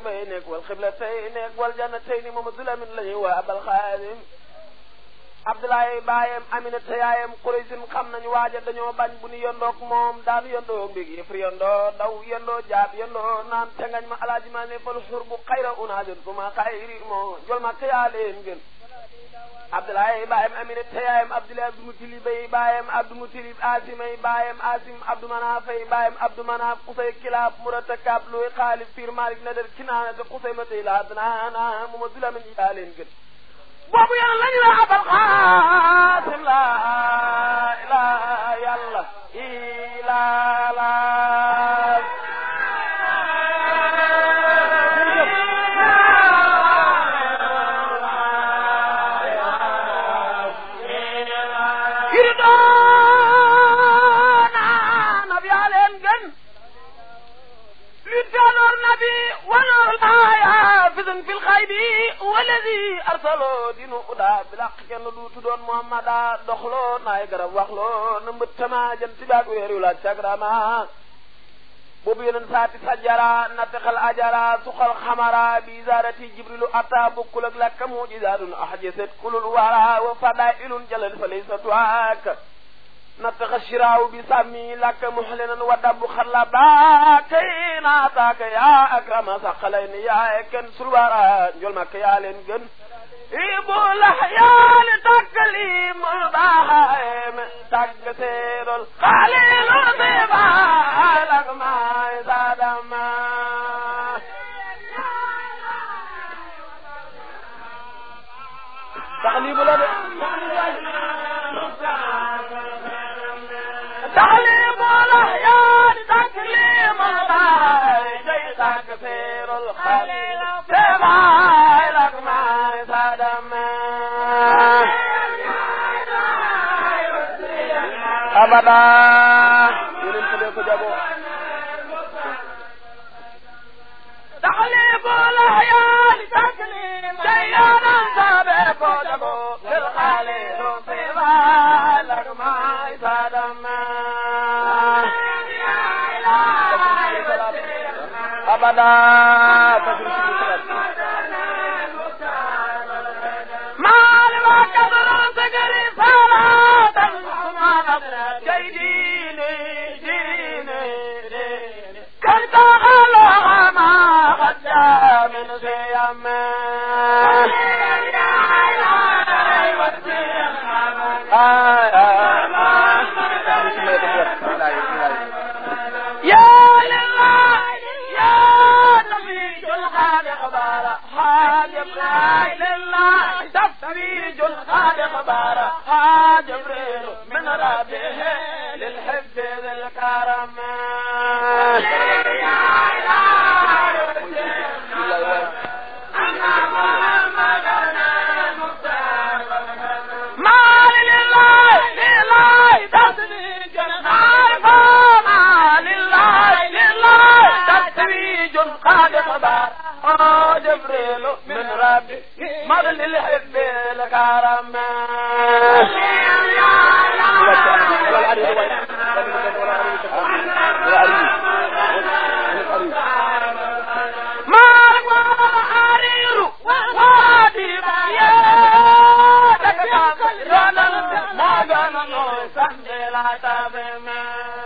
bay nekk wal xibla tey nekk wal janna tey ni Mamadou Lamine la ñuy waa abal xaadim Abdoulaye baayam Aminata yaayam Quraysin xam nañu waaja dañoo bañ bu ñu yondoog moom daanu yondoo mbég yëfri yondoo daw yondoo jaab yondoo naan tengañ ma alaaji ma ne fal xur bu xayra unaajun suma xayri moo jol ma kayaa leen gën Abdoulaye baayam Aminata yaayam Abdoulaye Abdou Mutalib bay baayam Abdou Mutalib Asimay baayam Asim Abdou Manafay baayam Abdou Manaf Qusay Kilaab Murata Kaab Looy Xaalib Fiir Malik Nadar Kinaana te Qusay ma tey laa danaana mu ma dulamin yaa leen gën boobu yàlla lañu la abal xaasim la ila yàlla ila la yiri doona nab yaa leen gën للدانور نبي ونور الآية فزن في الخيب والذي أرسلوا دينو أدا بلاق كن دو تدون محمد دخلو ناي غرب وخلو نمبتما جنت باك ويرو لا تغراما بوبو ينن ساتي سجرا نتخل أجرا سخل خمرا بإزارة جبريل أتا بكل لك معجزات أحجست كل الورى وفضائل جلل فليس تواك نتخ الشراو بسمي لك محلنا ودب خلبا كينا تاك يا أكرم سقلين يا كن سلوارا جل مك يا لنجن إبو لحيان تكليم البهائم تكسير الخليل طيبا لك ما زادما تغليب لدي تعليم الأحيان تكليم الله جي تكثير الخليل سمع لك ما صدم أبدا تعليم الأحيان تكليم شيئا سابق جبو للخليل سمع لك ما صدم أبدا ما لما كبر سجري صلاة سبحان جيديني ديني كنت ألغى ما قد من سيام يا لله يا نبي الخالق بارا حاجب لا لله تفريج الخالق بارا حاجب من ربه للحب ذي الكرم ما لله لله تفريج الخالق ما لله لله تفريج الخالق بارا آه جبريل من ربي مر للحب الكرم ما حرير وادي يا دكا رنن ما غنن سندلا تبما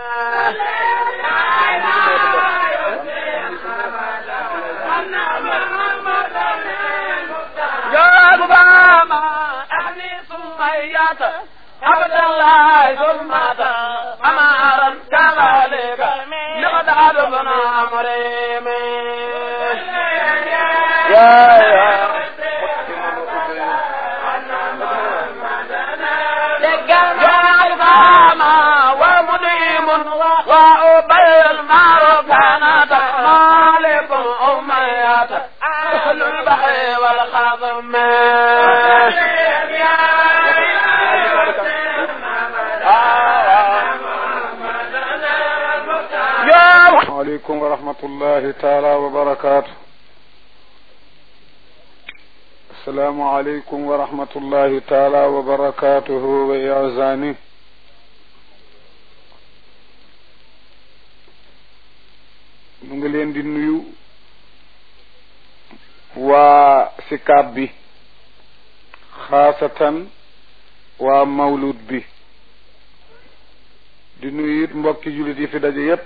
يا بابا أهلي سميات عبد الله ثم أمارا كذلك نقدر بن عمري يا يا جعل فاما ومديم وأبي المعروف كانت مالك أميات أهل البحر والخضم عليكم ورحمة الله تعالى وبركاته السلام عليكم ورحمة الله تعالى وبركاته وإعزانه mu ngi leen di nuyu sikaab bi xaasatan waa mawlud bi di nuyu it mbokki jullit yi fi daje yépp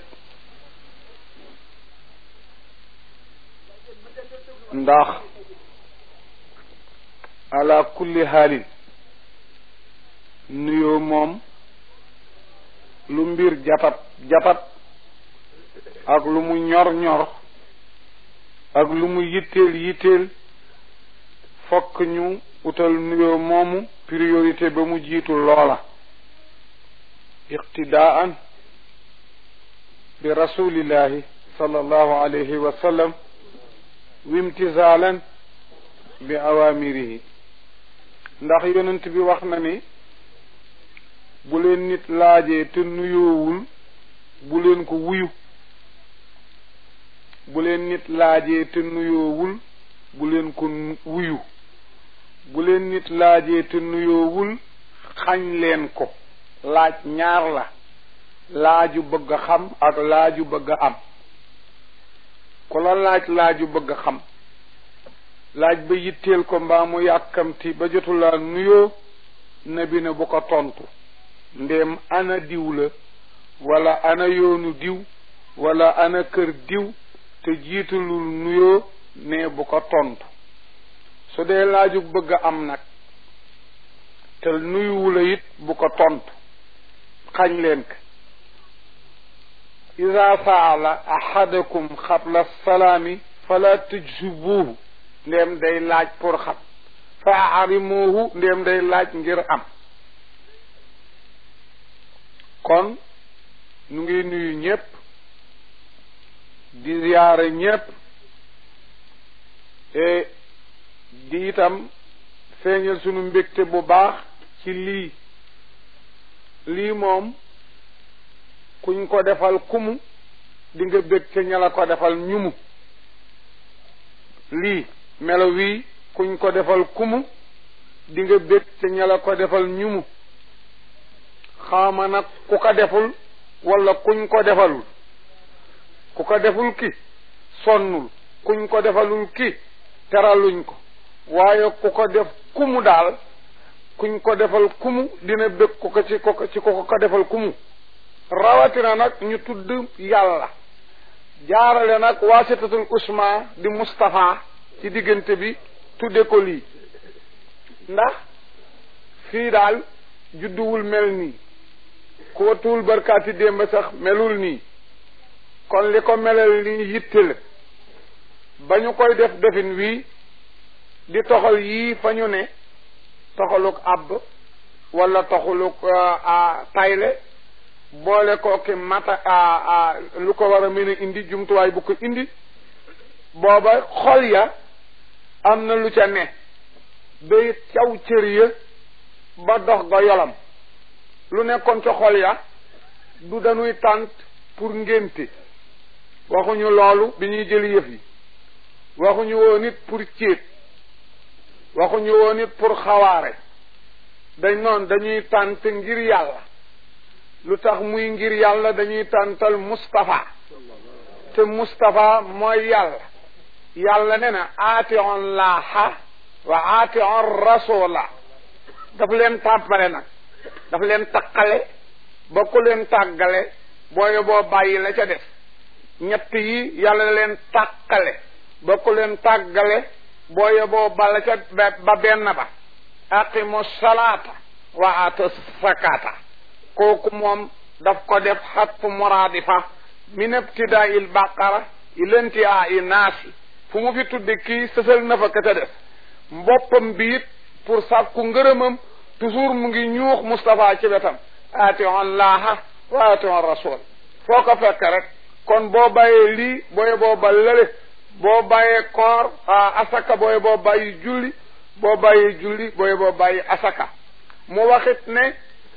ndax ala kulli xaalin nuyoo moom lu mbir japat japat ak lu mu ñor ñor ak lu mu yitteel yitteel fokk ñu utal nuyoo moomu priorité ba mu jiitu loola iqtidaan bi rasulillahi sallallahu alayhi wa sallam wimtisaalan bi awamirihi ndax yonent bi wax na ni bu leen nit laajee te nuyoowul bu leen ko wuyu bu leen nit laajee te nuyoowul bu leen ko wuyu bu leen nit laajee te nuyoowul xañ leen ko laaj ñaar la laaju bëgg a xam ak laaju bëgg a am ku la laaj laaju bëgg a xam laaj ba yitteel ko mbaa mu yàkkamti ba jotulaa nuyoo nabi ne bu ko tontu ndéem ana diw la wala ana yoonu diw wala ana kër diw te jiitalul nuyoo ne bu ko tontu su dee laaju bëgg a am nag te nuyuwula it bu ko tontu xañ leen ko ida saala ahadakum xabla salaami fala tujsibuuhu ndéem day laaj pour xam fa arimuuhu ndéem day laaj ngir am kon nu ngi nuyu ñépp di ziyaare ñépp e di itam feeñal sunu mbégte bu baax ci lii lii moom kuñ ko defal kumu di nga bég ca ña la ko defal ñumu lii melo wii kuñ ko defal kumu di nga bég ca ña la ko defal ñumu xaama nag ku ko deful wala kuñ ko defalul ku ko deful ki sonnul kuñ ko defalul ki teraluñ ko waaye ku ko def kumu daal kuñ ko defal kumu dina bég ku ko ci ko ci ko ko defal kumu rawatina nag ñu tudd yàlla jaarale nag waasitatul usma di Mustapha ci diggante bi tudde ko lii ndax fii daal judduwul mel nii ku watuwul barkaati démb sax melul nii kon li ko melal nii yitte la ba ñu koy def defin wii di toxal yii fa ñu ne toxaluk àbb wala toxaluk tayle boole ko ki mata lu ko war a mën a indi jumtuwaay bu ko indi booba xol ya am na lu ca ne day caw cër ya ba dox ga yolam lu nekkoon ca xol ya du dañuy tànt pour ngénte waxuñu loolu bi ñuy jëli yëf yi waxuñu woon it pour céet waxuñu woon it pour xawaare dañ noon dañuy tànt ngir yàlla lu tax muy ngir yàlla dañuy tàntal Mustapha te Mustapha mooy yàlla yàlla ne na aati on laaha wa aati on rasula daf leen tàppale nag daf leen taqale ba ku leen tàggale booye boo bàyyi la ca def ñett yi yàlla leen tàqale ba ku leen tàggale booye boo bala ca ba benn ba aqimu salaata wa aatu sakata kooku moom daf ko def xatfu muraadifa min ibtidaa il baqara ilantihaa i naasi fu mu fi tudde kii sësal na fa ka ca def mboppam bi it pour sàkku ngërëmam toujours mu ngi ñuux Moustapha ci wetam ation laaha wa ation rasul foo ko fekk rek kon boo bàyyee lii booye boo ba lële boo bàyyee koor asaka booye boo bàyyi julli boo bàyyee julli booye boo bàyyi asaka mu waxit ne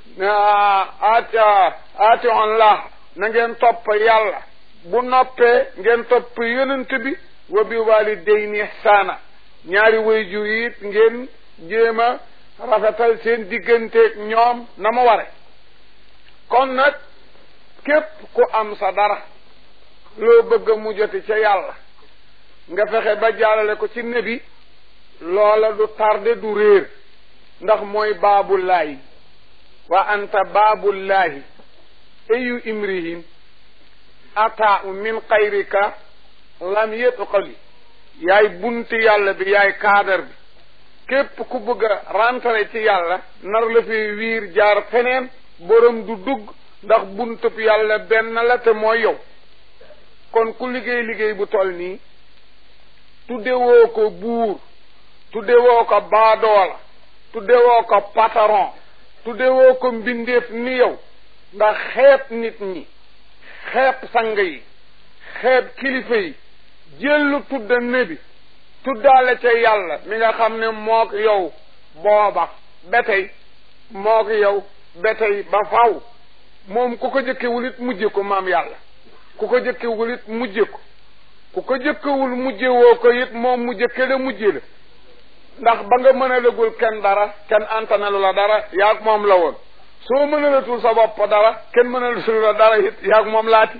aati ation laaha na ngeen topp yàlla bu noppee ngeen topp yonent bi wa bi walidayni ihsaana ñaari waajur yi it ngeen jéem a rafetal seen digganteeg ñoom na mu ware kon nag képp ku am sa dara loo bëgg mu joti ca yàlla nga fexe ba jaarale ko ci nebi loola du tarde du réer ndax mooy baabullaahi wa anta baabullaahi ayu imrihin ataa min xayrika lam yetqali yaay bunti yàlla bi yaay kaadar bi képp ku bëgg a rentrer ci yàlla nar la fi wiir jaar feneen borom du dugg ndax buntub yàlla benn la te mooy yow kon ku liggéey liggéey bu toll nii tuddewoo ko buur tuddewoo ko baadoola tuddewoo ko patron tuddewoo ko mbindeef ni yow ndax xeeb nit ñi xeeb sang yi xeeb kilifa yi jëllu tudda nebi tuddaale ca yàlla mi nga xam ne mook yow booba ba tey mook yow ba tey ba faw moom ku ko jëkkewul it mujje ko maam yàlla ku ko jëkkewul it mujje ko ku ko jëkkewul mujje woo ko it moom mu jëkke la mujje la ndax ba nga mën a lëgul kenn dara kenn antanalu la dara yaag moom la woon soo mën a latul sa bopp dara kenn mën a latul la dara it yaag moom laati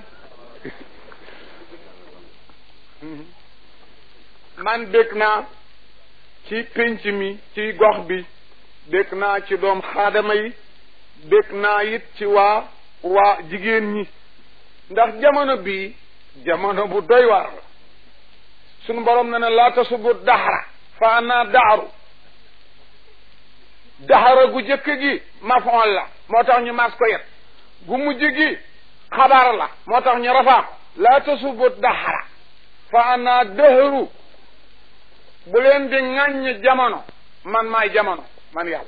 man dégg naa ci pénc mi ci gox bi dégg naa ci doom xaadama yi dégg naa it ci waa waa jigéen ñi ndax jamono bii jamono bu doy waar la sunu borom na ne laa tasubu daxara fa ana daaru daxara gu jëkk gi mafoon la moo tax ñu mas ko yet gu mujj gi xabar la moo tax ñu rafaa ko laa tasubu daxara fa ana dëhëru bu leen di ŋàññ jamono man maay jamono man yàlla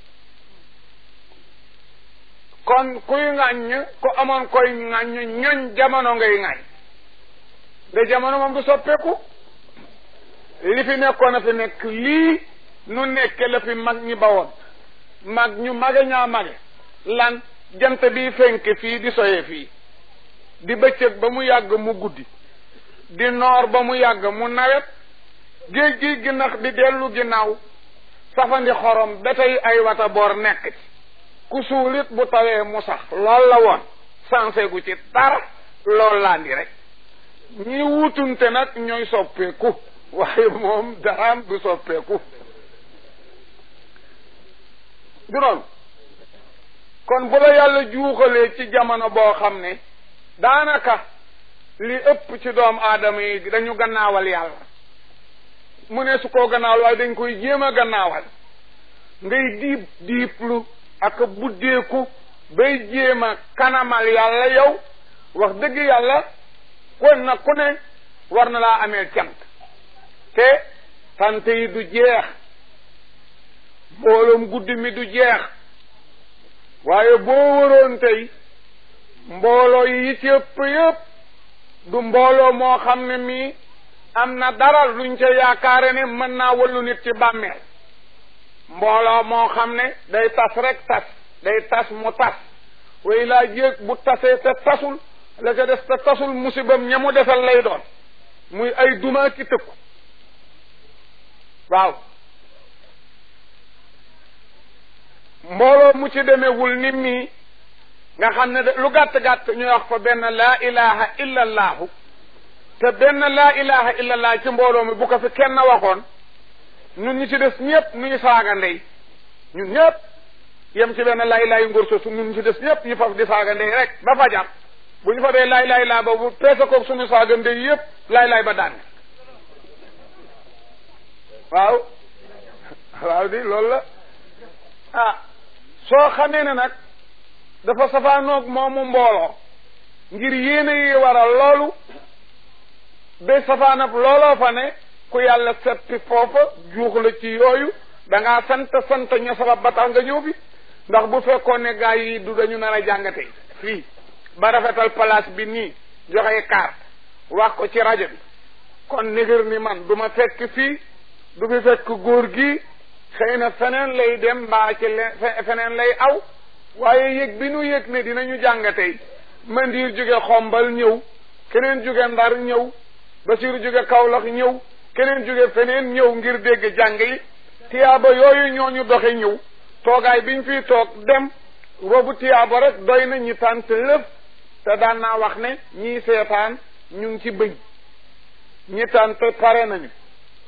kon kuy ŋàññ ku amoon koy ŋàññ ñoñ jamono ngay ŋàññ de jamono moom du soppeeku li fi nekkoon a fi nekk lii nu nekke la fi mag ñi bawoon mag ñu mage ñaa mage lan jant bi fenk fii di soye fii di bëccëg ba mu yàgg mu guddi di noor ba mu yàgg mu nawet géej gi ginnax di dellu ginnaaw safandi xorom ba tey ay wata boor nekk ci ku suulit bu tawee mu sax lool la woon sansé gu ci dara lool laa ndi rek ñi wutunte nag ñooy soppeeku waaye moom daraam du soppeeku du noonu kon bu la yàlla juuxalee ci jamono boo xam ne daanaka li ëpp ci doom aadama yi dañu gannaawal yàlla mu ne su koo gannaawal waaye dañ koy jéem a gannaawal ngay diib diiblu ak buddeeku bay jéem a kanamal yàlla yow wax dëgg yàlla kon na ku ne war na laa amee cant te tant yi du jeex mbooloom guddi mi du jeex waaye boo waroon tey mbooloo yi ci ëpp yëpp du mbooloo moo xam ne mii am na dara luñ ca yaakaare ne mën naa wallu nit ci bàmmeel mbooloo moo xam ne day tas rek tas day tas mu tas way laa jéeg bu tasee te tasul la ca des te tasul musibam ña mu defal lay doon muy ay duma ki tëkku waaw mbooloo mu ci demewul ni mii nga xam ne de lu gàtt-gàtt ñu wax fa benn laa ilaha illa allaahu te benn laa ilaha illa allah ci mbooloo mi bu ko fi kenn waxoon ñun ñi ci des ñëpp nu ñu saaga ndey ñun ñëpp yem ci benn laa ilaha yu ngóor soosu ñun ñi ci des ñëpp ñu faf di saaga ndey rek ba fajar bu ñu fa dee laay laay laa boobu peese koog suñu saaga ndey yëpp laay laay ba daan waaw waaw di loolu la ah soo xamee ne nag dafa safaanoog moomu mbooloo ngir yéene yi waral loolu ba safaanab looloo fa ne ku yàlla seppi foofa juux la ci yooyu da ngaa sant sant ña sabab ba tax nga ñëw fi ndax bu fekkoon ne gaa yi du dañu nar a jàngate fii ba rafetal place bi nii joxe carte wax ko ci rajo bi kon nigir ni man du ma fekk fii du fi fekk góor gi xëy na feneen lay dem mbaa ci le feneen lay aw waaye yëg bi nu yëg ne dinañu jàngatey mandiir jóge xombal ñëw keneen jóge ndar ñëw basiru jóge kawlax ñëw keneen jóge feneen ñëw ngir dégg jàng yi tiyaaba yooyu ñooñu doxe ñëw toogaay biñ fiy toog dem boobu tiyaaba rek doy na ñi tànt lëf te daan naa wax ne ñii seetaan ñu ngi ci bëñ ñi tànt pare nañu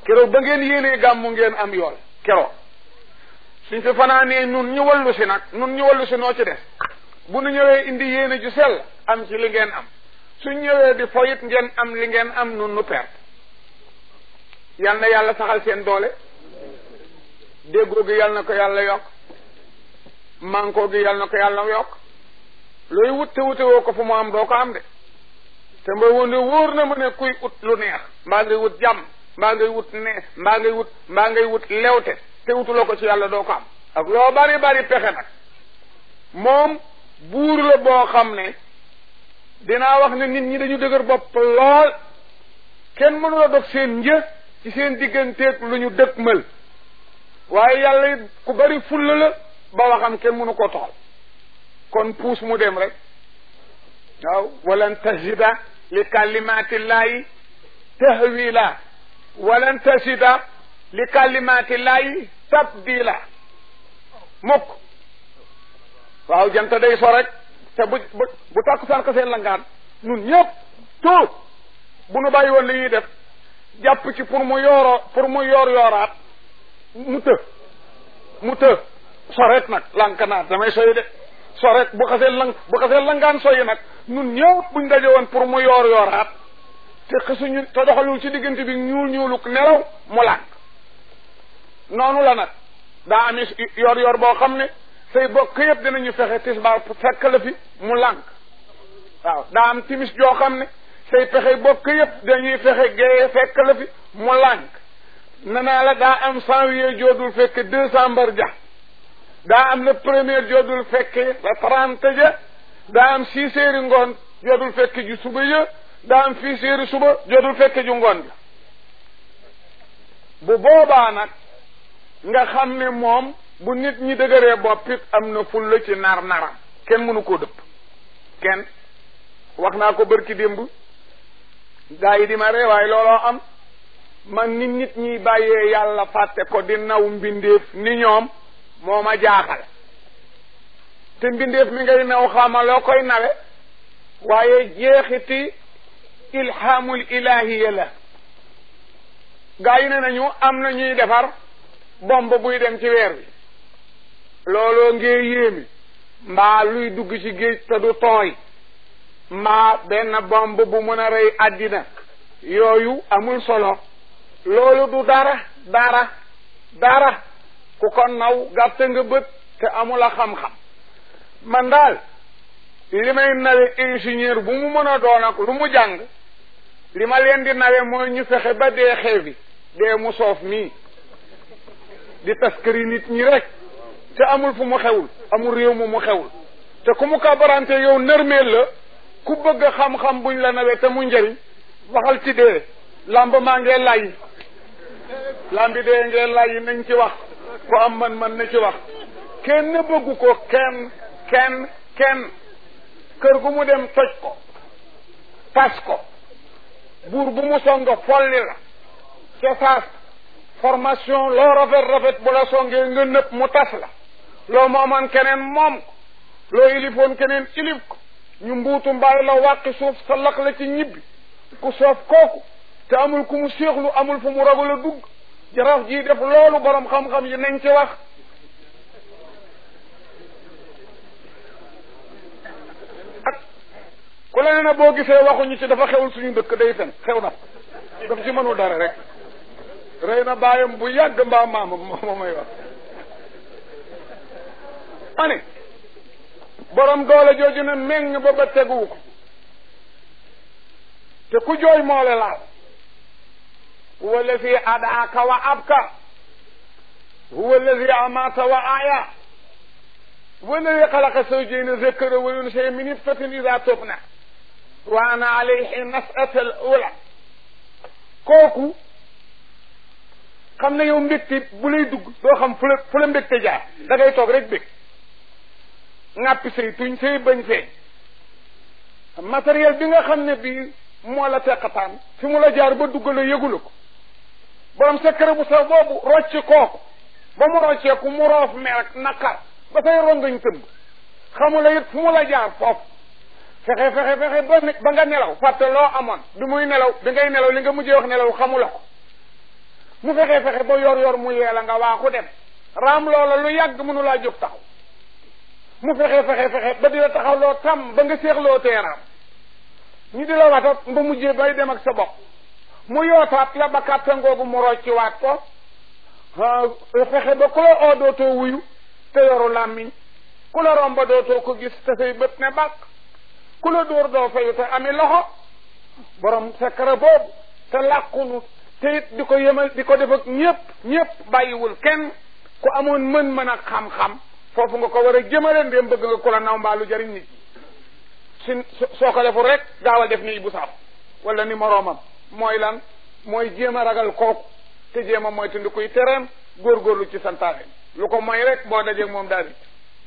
keroog ba ngeen yéenee gàmmu ngeen am yool keroog suñ fi fanaanee nun ñu wallu si nag nun ñu wallu si noo ci des bu nu ñëwee indi yéene ju sell am ci li ngeen am suñ ñëwee di foyit ngeen am li ngeen am nun nu perte yal na yàlla saxal seen doole déggoo gi yal na ko yàlla yokk mànkoo gi yal na ko yàlla yokk looy wut te wute woo ko fu mu am doo ko am de te mbay woon ne wóor na ma ne kuy ut lu neex mbaa ngay wut jàmm mbaa ngay wut ne mbaa ngay wut mbaa ngay wut lewte te wutuloo ko ci yàlla doo ko am ak loo bari bari pexe nag moom buur la boo xam ne dinaa wax ne nit ñi dañu dëgër bopp lool kenn mënula dog seen një ci seen digganteeg lu ñu dëkkmal waaye yàlla it ku bari fulla la ba waxam kenn mënu ko toxal kon puus mu dem rek waaw walan tajida li kalimatillahi tahwila walan tajida li kalimatillahi tabdila mukk waaw jant day so rek te bu bu bu tàkku saan seen langaan nun ñëpp tout bu nu bàyyi woon li ñuy def jàpp ci pour mu yooroo pour mu yoor yooraat mu të mu të soreet nag lankanaat damay soy de soreet bu xasee lang bu xasee langaan soyi nag nun ñëpp buñ daje woon pour mu yoor yooraat te xisuñu te doxalul ci diggante bi ñuul ñuuluk nelaw mu lànk noonu la nag daa ami yor yor boo xam ne say bokk yëpp dinañu fexe tisbaar fekk la fi mu lànk waaw daa am timis joo xam ne say pexe bokk yëpp dañuy fexe géeye fekk la fi mu lànk nanaa la daa am janvier joodul fekk décembre ja daa am le premier joodul fekk le trente ja daa am six heures ngoon joodul fekk ju suba ja daa am six heures suba joodul fekk ju ngoon ja bu boobaa nag nga xam ne moom bu nit ñi dëgëree boppit am na fulla ci nar naram kenn mënu koo dëpp kenn wax naa ko bërki démb gaa yi di ma ree waaye looloo am man nit nit ñiy bàyyee yàlla fàtte ko di naw mbindeef ni ñoom moo ma jaaxal te mbindeef mi ngay naw xama loo koy nawe waaye jeexiti ilhaamul ilahiya la gaa yi ne nañu am na ñuy defar bomb buy dem ci weer bi looloo ngee yéemi mbaa luy dugg ci géej te du tooy mbaa benn bomb bu mën a rey àddina yooyu amul solo loolu du dara dara dara ku ko naw gàtt nga bët te amul a xam-xam man daal li may nawe ingénieur bu mu mën a doon ak lu mu jàng li ma leen di nawe mooy ñu fexe ba dee xeewi dee mu soof mii di taskari nit ñi rek te amul fu mu xewul amul réew mu mu xewul te ku mu kabarante yow nërmeel la ku bëgg xam-xam buñ la nawee te mu njëriñ waxal ci dee lamb maa ngee lay lambi dee ngee lay nañ ci wax ku am man man na ci wax kenn bëggu ko kenn kenn kenn kër gu mu dem toj ko tas ko buur bu mu songa folli la ca saas formation loo rafet rafet bu la songee nga nëpp mu tas la loo moomoon keneen moom ko loo ilifoon keneen ilif ko ñu mbuutu mbaay la wàqi suuf sa laq la ci ñibbi ku soof kooku te amul ku mu séexlu amul fu mu ragal a dugg jaraaf jii def loolu borom xam-xam yi nañ ci wax ak ku la ne na boo gisee waxuñu ci dafa xewul suñu dëkk day fen xew na daf ci mënul dara rek rëy na bàyyam bu yàgg mbaa maamam moo may wax ani borom doole jooju ne meng ba ba teguwu ko te ku jooy moole laal huwa alladi adaaka wa abka huwa alladi amaata wa aya huwa alladi xalaqa zawjayni zakara wa unsa min nutfatin ida tubna wa ana alayhi nas'ata al ula kooku xam ne yow mbégte bu lay dugg doo xam fu la fu la mbégte jaar da ngay toog rek bég ŋàppi say tuñ say bañ feeñ matériel bi nga xam ne bii moo la teqataan fi mu la jaar ba dugg la yëgula ko borom secret bu sax boobu rocci kooku ba mu rocceeku mu roof mer naqar ba say rongañ tëmb xamula it fu mu la jaar foofu fexe fexe fexe ba ba nga nelaw fàtte loo amoon bi muy nelaw bi ngay nelaw li nga mujjee wax nelaw xamula ko mu fexe fexe ba yor yor mu yee la nga waaxu dem raam loola lu yàgg mënu laa jóg taxaw mu fexe fexe fexe ba di la taxaw loo tam ba nga seexloo teeraam ñu di la watat ba mujjee bay dem ak sa bopp mu yootaat la ba kàttan googu mu rocciwaat ko fexe ba ku la oo dootoo wuyu te yoru làmmiñ ku la romba dootoo ko gis te say bët ne bàkk ku la dóor doo fayu te ami loxo borom secret boobu te làqunu te it di ko yemal di ko def ak ñëpp ñëpp bàyyiwul kenn ku amoon mën-mën ak xam-xam foofu nga ko war a jëmale ndéem bëgg nga ku la naw mbaa lu jariñ nit ñi si soo ko deful rek gaawal def ni bu saaf wala ni moroomam mooy lan mooy jéem a ragal kooku te jéem a mooy te ndi kuy tereem góorgóorlu ci santaane lu ko mooy rek boo dajeeg moom daal di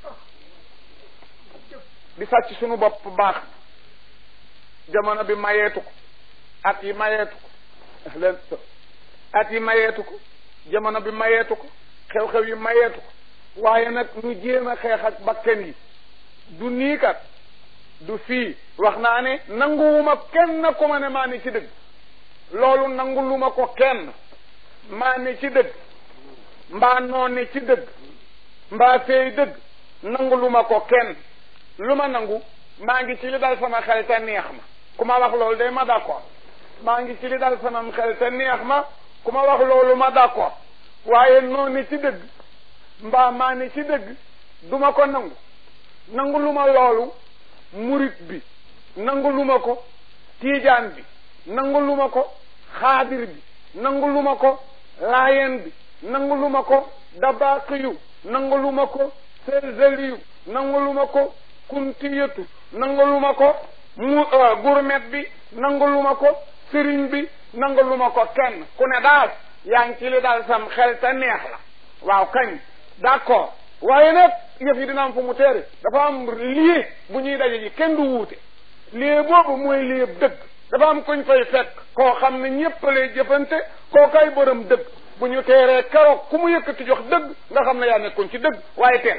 di sàcc sunu bopp baax jamono bi mayeetu ko at yi mayeetu ko leen at yi mayeetu ko jamono bi mayeetu ko xew-xew yi mayeetu ko waaye nag ñu jéem a xeex ak bakken yi du nii kat du fii wax naa ne nanguwuma kenn ku ma ne maa ni ci dëgg loolu nangu lu ma ko kenn maa ni ci dëgg mbaa noo ni ci dëgg mbaa feey dëgg nangu lu ma ko kenn lu ma nangu maa ngi ci li dal sama xel te neex ma ku ma wax loolu day ma d'accord maa ngi ci li dal sama xel te neex ma ku ma wax loolu ma d'accord waaye noo ni ci dëgg mbaa maa ni ci dëgg du ma ko nangu nangu lu ma loolu murit bi nangu lu ma ko tiijaan bi nangu lu ma ko xaadir bi nangu lu ma ko laayeen bi nangu lu ma ko dabaaqiyu nangu lu ma ko selzeliyu nangu lu ma ko kuntiyatu nangu lu ma ko mu gurmet bi nangu lu ma ko sëriñ bi nangu lu ma ko kenn ku ne daal yaa ngi ci li daal sam xel te neex la waaw kañ d'accord waaye nag yëf yi dina am fu mu teere dafa am lii bu ñuy daje ji kenn du wuute lii boobu mooy lii dëgg dafa am kuñ fay fekk koo xam ne ñépp lay jëfante koo kay borom dëgg bu ñu teeree keroog ku mu yëkkati jox dëgg nga xam ne yaa nekkoon ci dëgg waaye teer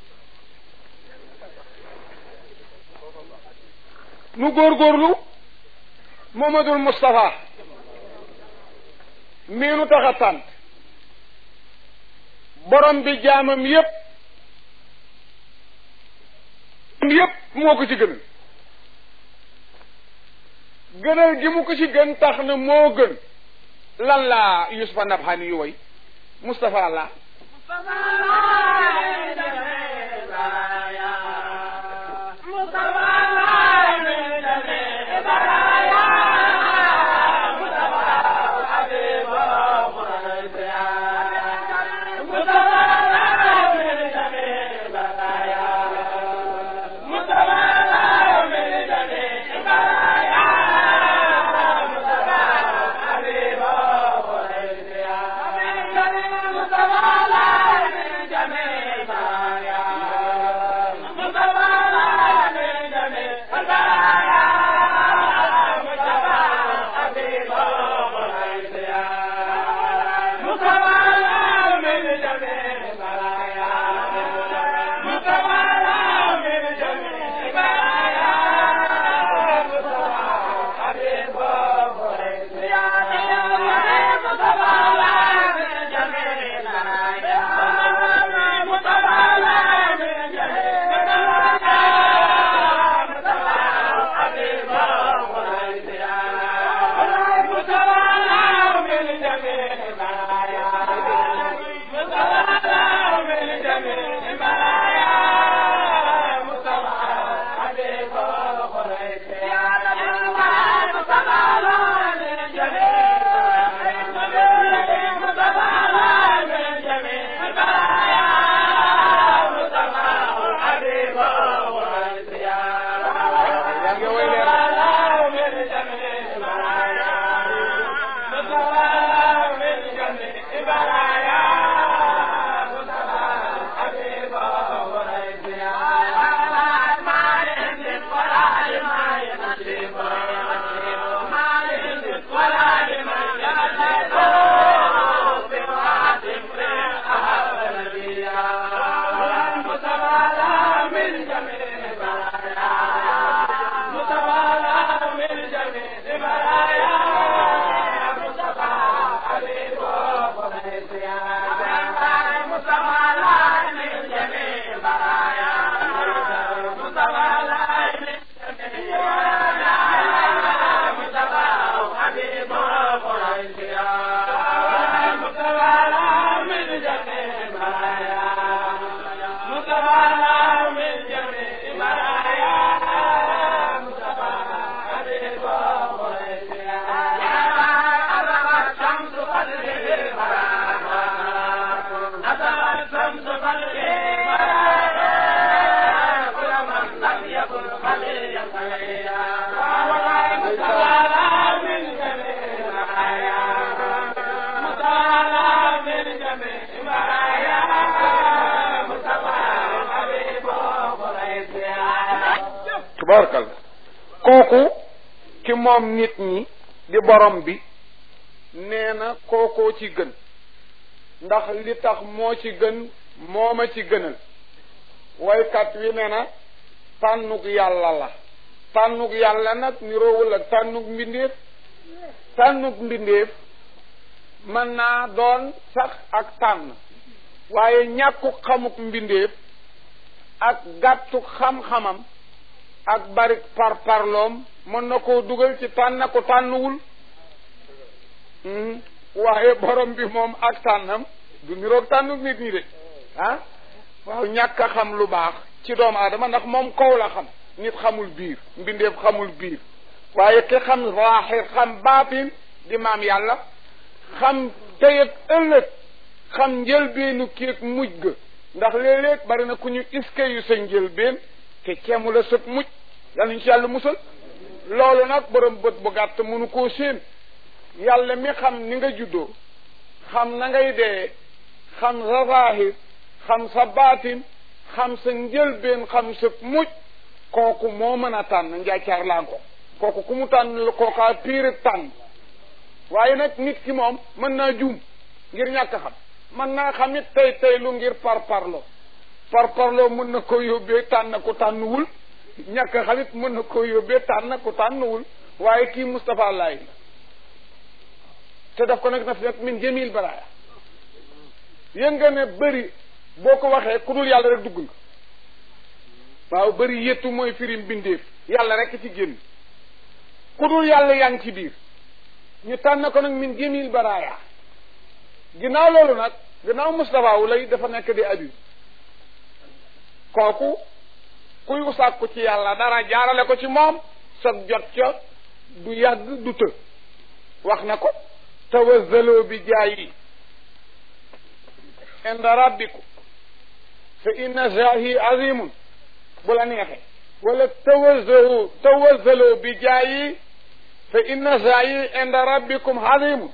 nu góorgóorlu Momadul Moustapha mii nu tax a tànt borom bi jaamam yépp yépp moo ko ci gënal gënal gi mu ko ci gën tax na moo gën lan la Yusufa Nabhani yu way Moustapha la Yeah. tubaarkal kooku ki moom nit ñi di borom bi nee na kookoo ci gën ndax li tax moo ci gën moo ma ci gënal waykat wi ne na tànnug yàlla la tànnug yàlla nag niroowul ak tànnug mbindeef tànnug mbindeef mën naa doon sax ak tànn waaye ñàkku xamuk mbindeef ak gàttu xam-xamam ak bari par parloom mën na koo dugal ci tànn ko tànnuwul waaye borom bi moom ak tànnam du niroog tànnu nit ñi de ah waaw ñàkk a xam lu baax ci doomu aadama ndax moom kaw la xam nit xamul biir mbindeef xamul biir waaye ki xam zaaxir xam baatin di maam yàlla xam tey ak ëllëg xam njëlbeenu kéeg mujj ga ndax léeg-léeg bari na ku ñu iske yu sa njëlbeen te ceemu la sëg mujj yal nañu ci yàlla musal loolu nag borom bët bu gàtt mënu koo séen yàlla mi xam ni nga juddoo xam na ngay dee xam sa zaahir xam sa baatin xam sa njëlbeen xam sa mujj kooku moo mën a tànn njaacaar laa ko kooku ku mu tànn la kookaa piir tànn waaye nag nit ki moom mën naa juum ngir ñàkk xam mën naa xam it tey tey lu ngir par parlo par parlo mën na ko yóbbee tànn ku tànnuwul ñàkk xam it mën na ko yóbbee tànn ku tànnuwul waaye kii Moustapha Laay la te daf ko nag na fi nag min jamil baraaya yëg nga ne bëri boo ko waxee ku dul yàlla rek dugg nga waaw bëri yëttu mooy firim bindeef yàlla rek ci génn ku dul yàlla yaa ngi ci biir ñu tànn ko nag min jamil baraaya ginnaaw loolu nag ginnaaw Moustapha wu lay dafa nekk di abi kooku kuy sàkku ci yàlla dara jaarale ko ci moom sa jot ca du yàgg du të wax na ko tawazzaloo bi jaayi inda rabbiku fa inna jaahi azimun bu la neexee wala tawazzaloo tawazzaloo bi jaayi fa inna jaayi inda rabbikum azimun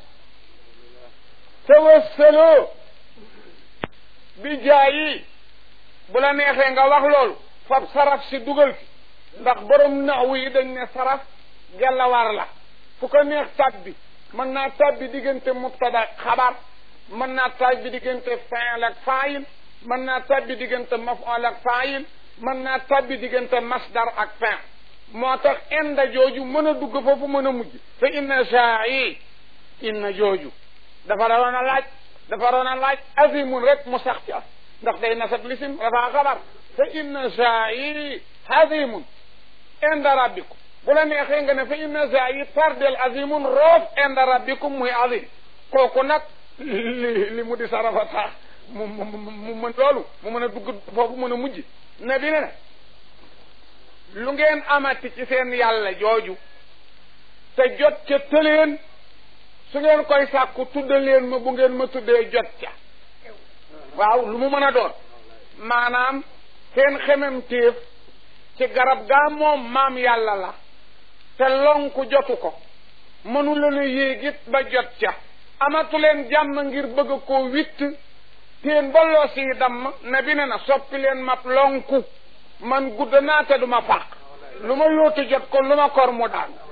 tawassaloo bi jaayi bu la neexee nga wax loolu fab saraf si dugal fi ndax borom naxwu yi dañ ne saraf gellawar la fu ko neex tabbi mën naa tabbi diggante mubtada xabar mën naa tabbi diggante fail ak faayil mën naa tabbi diggante maf'ul ak faayil mën naa tabbi diggante masdar ak fin moo tax inda jooju mën a dugg foofu mën a mujj fa inna jaayi inna jooju dafa doon a laaj dafa doon a laaj azimun rek mu sax ca ndax day nasab lisim dafa xabar fa inna jaayi azimun inda rabbikum bu la neexee nga ne fa inna jaayi tardel azimun roof inda rabbikum muy azim kooku nag li li mu di sarafa tax mu mu mu mën loolu mu mën a dugg foofu mën a mujj ne bi ne lu ngeen amati ci seen yàlla jooju te jot ca tëleen su ngeen koy sàkku tuddaleen ma bu ngeen ma tuddee jot ca waaw lu mu mën a doon maanaam seen xemem téef ci garab gaa moom maam yàlla la te lonku jotu ko mënu leen a yéegit ba jot ca amatu leen jàmm ngir bëgg koo witt teen ba loos yi damm ne bi ne na soppi leen map lonku man gudd naa te du ma fàq lu ma yóotu jot ko lu ma kor mu daan